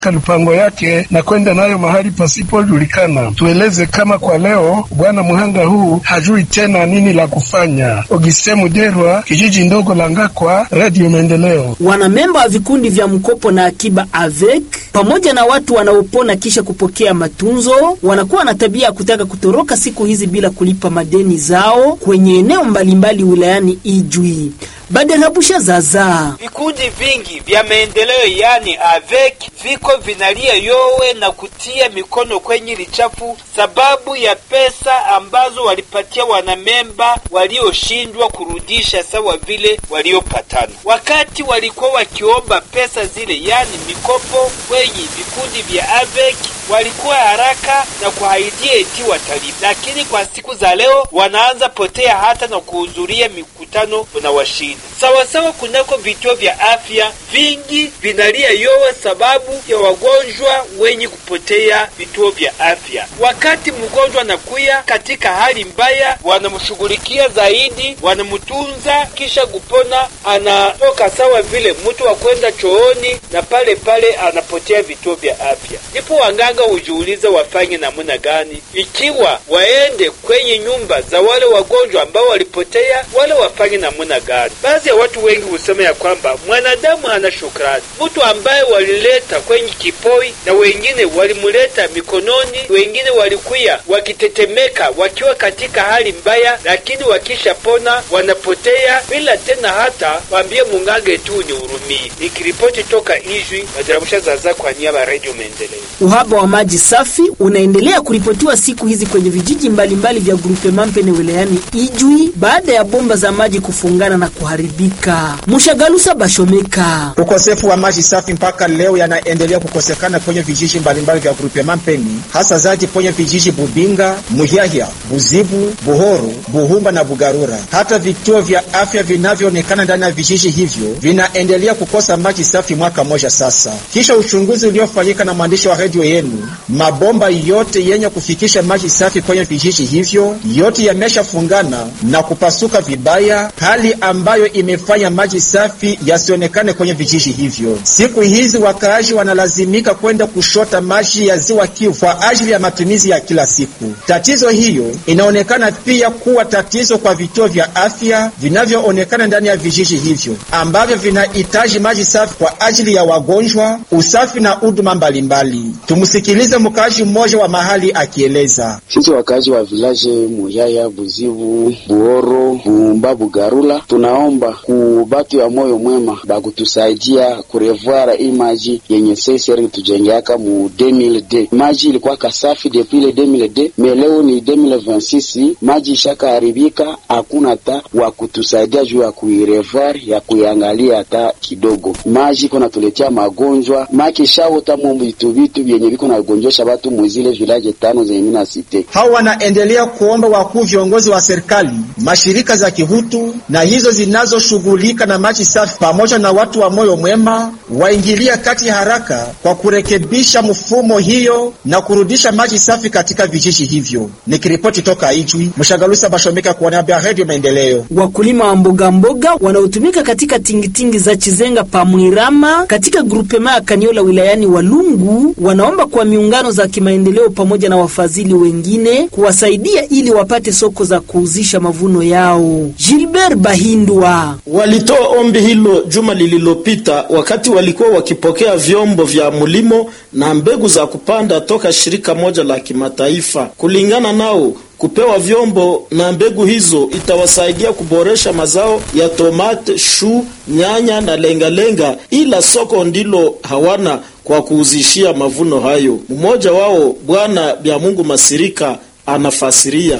lupango yake na kwenda nayo mahali pasipojulikana. Tueleze kama kwa leo bwana mhanga huu hajui tena nini la kufanya. Ogiste Muderwa, kijiji ndogo la Ngakwa, Radio Maendeleo. Wanamemba wa vikundi vya mkopo na akiba avec pamoja na watu wanaopona kisha kupokea matunzo wanakuwa na tabia ya kutaka kutoroka siku hizi bila kulipa madeni zao kwenye eneo mbalimbali wilayani Ijwi. Badarabusha zaza vikundi vingi vya maendeleo yani avec viko vinalia yowe na kutia mikono kwenye lichafu sababu ya pesa ambazo walipatia wanamemba walioshindwa kurudisha sawa vile waliopatana. Wakati walikuwa wakiomba pesa zile, yani mikopo, kwenye vikundi vya avec walikuwa haraka na kuahidia eti watalipa, lakini kwa siku za leo wanaanza potea hata na kuhudhuria mikutano unawashinda sawasawa. Kunako vituo vya afya vingi vinalia yowe sababu ya wagonjwa wenye kupotea vituo vya afya. Wakati mgonjwa anakuya katika hali mbaya, wanamshughulikia zaidi, wanamtunza, kisha kupona anatoka sawa vile mtu wa kwenda chooni, na pale pale anapotea vituo vya afya. Ndipo wanganga hujiuliza wafanye namna gani, ikiwa waende kwenye nyumba za wale wagonjwa ambao walipotea, wale wafanye namna gani? Baadhi ya watu wengi husema ya kwamba mwanadamu hana shukrani. Mtu ambaye walileta kwenye kipoi na wengine walimuleta mikononi, wengine walikuya wakitetemeka wakiwa katika hali mbaya, lakini wakishapona wanapotea bila tena hata waambie munganga tu nihurumie. Nikiripoti toka Ijwi, Madarabusha Zaza kwa niaba ya Radio Maendeleo. Uhaba wa maji safi unaendelea kuripotiwa siku hizi kwenye vijiji mbalimbali vya grupe Mampene wilayani Ijwi baada ya bomba za maji kufungana na kuharibika. Mushagalusa Bashomeka. Ukosefu wa maji safi mpaka leo yanaendelea kukosekana kwenye vijiji mbalimbali vya grupe Mampeni, hasa zaidi kwenye vijiji Bubinga, Muhyahya, Buzibu, Buhoro, Buhumba na Bugarura. Hata vituo vya afya vinavyoonekana ndani ya vijiji hivyo vinaendelea kukosa maji safi mwaka mmoja sasa. Kisha uchunguzi uliofanyika na mwandishi wa redio yenu, mabomba yote yenye kufikisha maji safi kwenye vijiji hivyo yote yameshafungana na kupasuka vibaya, hali ambayo imefanya maji safi yasionekane kwenye vijiji hivyo. Siku hizi wakaaji wanalazimika kwenda kushota maji ya ziwa Kivu kwa ajili ya matumizi ya kila siku. Tatizo hiyo inaonekana pia kuwa tatizo kwa vituo vya afya vinavyoonekana ndani ya vijiji hivyo ambavyo vinahitaji maji safi kwa ajili ya wagonjwa, usafi na huduma mbalimbali. Tumsikilize mkaaji mmoja wa mahali akieleza. Sisi wakaaji wa vilaje Muyaya, Buzibu, Buoro, Buumba, Bugarula tunaomba ku batu ya moyo mwema bakutusaidia kurevoir hii maji yenye seseri tujengeaka mu 2000D. Maji ilikuwa kasafi depuis le 2000D, me leo ni 2026, maji ishaka haribika, hakuna hata wa kutusaidia juu ya kuirevoir ya kuiangalia hata kidogo. Maji iko natuletea magonjwa maki shaota mu vitu vitu vyenye viko na gonjosha batu mwizile village tano zenye mina site. Hao wanaendelea kuomba wakuu viongozi wa serikali, mashirika za kihutu na hizo zinazoshughulika na maji safi pamoja na watu wa moyo mwema waingilia kati haraka kwa kurekebisha mfumo hiyo na kurudisha maji safi katika vijiji hivyo. Nikiripoti toka Ijwi, Mshagalusa Bashomeka kwa niaba ya Radio Maendeleo. Wakulima wa mboga mboga wanaotumika katika tingitingi za Chizenga Pamwirama katika grupema ya Kaniola wilayani Walungu wanaomba kwa miungano za kimaendeleo pamoja na wafadhili wengine kuwasaidia ili wapate soko za kuuzisha mavuno yao. Gilbert Bahindwa walitoa ombi hilo juma lililopita wakati walikuwa wakipokea vyombo vya mulimo na mbegu za kupanda toka shirika moja la kimataifa. Kulingana nao kupewa vyombo na mbegu hizo itawasaidia kuboresha mazao ya tomate, shu, nyanya na lengalenga, ila soko ndilo hawana kwa kuuzishia mavuno hayo. Mmoja wao Bwana Byamungu Masirika anafasiria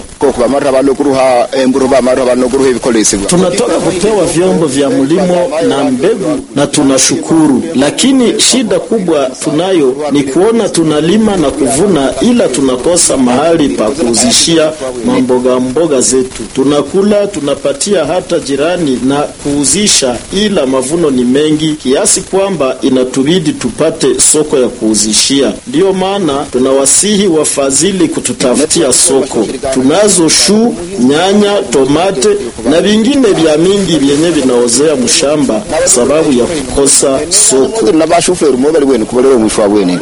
tunatoka kupewa vyombo vya mlimo na mbegu na tunashukuru, lakini shida kubwa tunayo ni kuona tunalima na kuvuna, ila tunakosa mahali pa kuuzishia mamboga mboga zetu. Tunakula tunapatia hata jirani na kuuzisha, ila mavuno ni mengi kiasi kwamba inatubidi tupate soko ya kuuzishia. Ndiyo maana tunawasihi wafadhili kututafutia kukosa soko. Tunazo shu, nyanya, tomate na vingine vya mingi vyenye vinaozea mshamba sababu ya kukosa soko. na bashoferi mo bali bwene kubalero mwishwa bwene